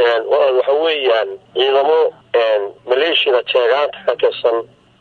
walaal waxa weeyaan ciidamo maleeshiyada jeegaanta ka tirsan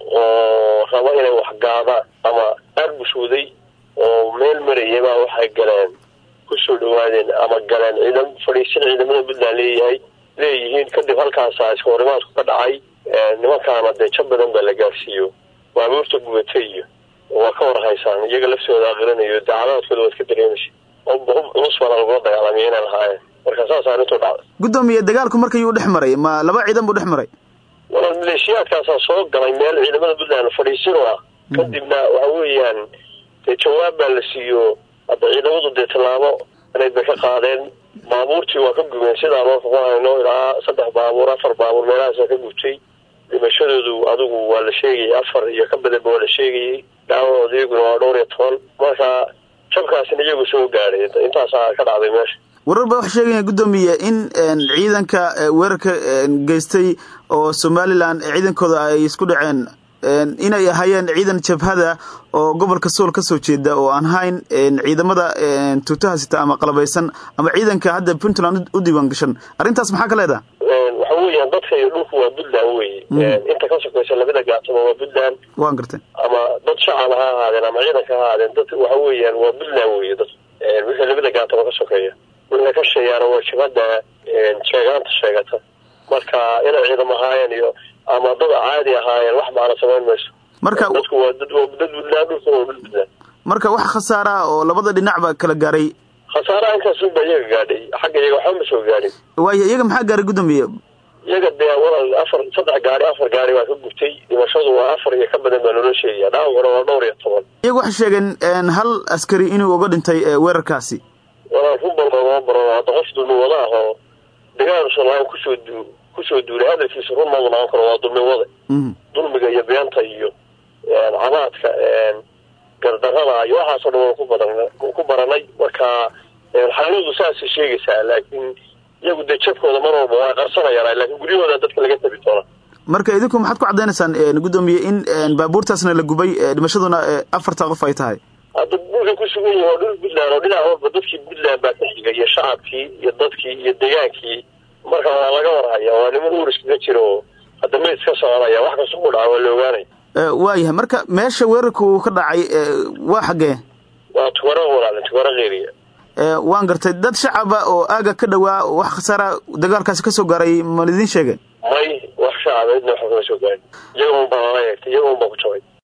oo raba inay waxgaadaan ama arbushuday oo meel marayay baa waxay galeen kusoo dhawaadeen ama galeen ciidam fadhiisin ciidamada puntland leeyahay leeyihiin kadib halkaasa iska horimaadku ka dhacay nimankaana dee jab badan baa la gaarsiiyo baabuurta gubatay iyo waa ka warhaysaan iyaga laftooda aqrinayo dacadaadkooda waad ka dareemaysa culus baana lagula dagaalamay inay lahaayeen marka saas arrintu dhacday guddoomiye dagaalku markayuu dhex maray ma laba ciidan buu dhex maray walaal maleeshiyaadkaasaa soo galay meel ciidamada puntland fadhiisin oo ah kadibna waxa weeyaan dee jawaab baa la siiyo hadda ciidamadu dee tallaabo inayd bay ka qaadeen baabuurtii waa ka gubeen sidaan oo ku hayno ilaa saddex baabuur afar baabuur meelahaasa ka gubtay dhimashadoodu adigu waa la sheegayay afar iyo ka badanba waa la sheegayay dhaawacooda iyaguna waa dhowr iyo toban marka jabkaasina iyagu soo gaadhay intaasaa ka dhacday meesha warar baa waxaa sheegaya guddoomiye in ciidanka weerarka geystay oo somalilan ciidankooda ay isku dhaceen inay ahaayeen ciidan jabhada oo gobolka sool ka soo jeeda oo aan hayn ciidamada tuutaha sita ama qalabaysan ama ciidanka hadda puntland u diiwaan gashan arrintaas maxaa ka leedaha waxa weeyaan dadka iyo dhulku waa puntland weye inta ka sokaysa labada gaatama waa puntland waan gartay ama dad shacab ha ahaadeen ama ciidanka ha ahaadeen dad waxa weeyaan waa puntland weye dad wixii labada gaatama ka sokeeya wixii ka sheegaana waa jabhada jeegaanta sheegata marka inay ciidam ahaayeen iyo ama dad caadi ahaayeen wax macna samayn mayso marka dadku waa dad dad puntland dhulka waa dhul puntland marka wax khasaara oo labada dhinacba kala gaaray khasaaraha inkaasuba iyaga gaadhay xagga iyaga waxba ma soo gaadhin waayo iyaga maxaa gaaray guddoomiye iyaga dee walal afar saddex gaari afar gaari baa ka gubtay dhimashadu waa afar iyo ka badan baa loola sheegaya dhaawacuna waa dhowr iyo toban iyaga waxay sheegeen hal askari inuu uga dhintay weerarkaasi walaal rubal loogama baro hadda qof dulmi wada ah oo dagaalusan lahayn kusoo du kusoo duulay hadalkiisa run madu noqon karo waa dulmi wade dulmiga iyo beenta iyo cabaadka gardarada iyo waxaasoo dhan waan ku badan ku baranay marka xaqiiqdu saasay sheegaysaa laakiin iyagu dee jabkooda mar walba waa qarsanayaan laakiin guryahooda dadka laga tabi doona marka idinku maxaad ku caddaynaysaan guddoomiye in baabuurtaasna la gubay dhimashaduna afarta qof ay tahay hadda dhulka ku sugan yihi waa dhul puntland oo dhinac walba dadkii puntland baa ka xiga iyo shacabkii iyo dadkii iyo degaankii marka waa laga warhaya waa niman uriskaga jira oo hadda mayd ka soconaya wax kasta ku dhaca waa la ogaanaya waayahay marka meesha weerarka uu ka dhacay waa xaggee waa tugaro walaale tugaro keeriya waan gartay dad shacaba oo aaga ka dhawaa wax khasaara dagaalkaasi ka soo gaaray ma lidiin sheegay may wax shacaba idna waxba kama soo gaarin iyaga un baa lala eegtay iyaga un baa ku jabay